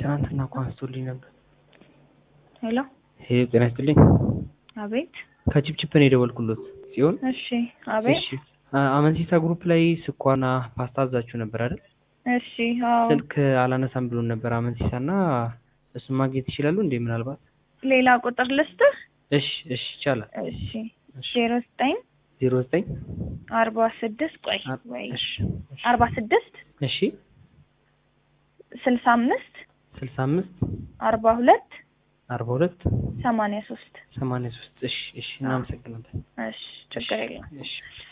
ትናንትና እኮ አንስቶልኝ ነበር። ሄሎ ሄሎ ጤና ይስጥልኝ። አቤት። ከቺፕቺፕ ነው የደወልኩሎት ሲሆን እሺ አቤት። እሺ አ- አመንሲሳ ግሩፕ ላይ ስኳርና ፓስታ አዛችሁ ነበር አይደል? እሺ አዎ። ስልክ አላነሳም ብሎን ነበር አመንሲሳ እና እሱን ማግኘት ይችላሉ እንዴ ምናልባት? ሌላ ቁጥር ልስጥህ? እሺ እሺ ይቻላል። እሺ እሺ ዜሮ ዘጠኝ ዜሮ ዘጠኝ አርባ ስድስት ቆይ አር- ወይ እሺ እሺ አርባ ስድስት እሺ ስልሳ አምስት ስልሳ አምስት አርባ ሁለት አርባ ሁለት ሰማንያ ሶስት ሰማንያ ሶስት እሺ እሺ እናመሰግናለን። እሺ ችግር የለም። እሺ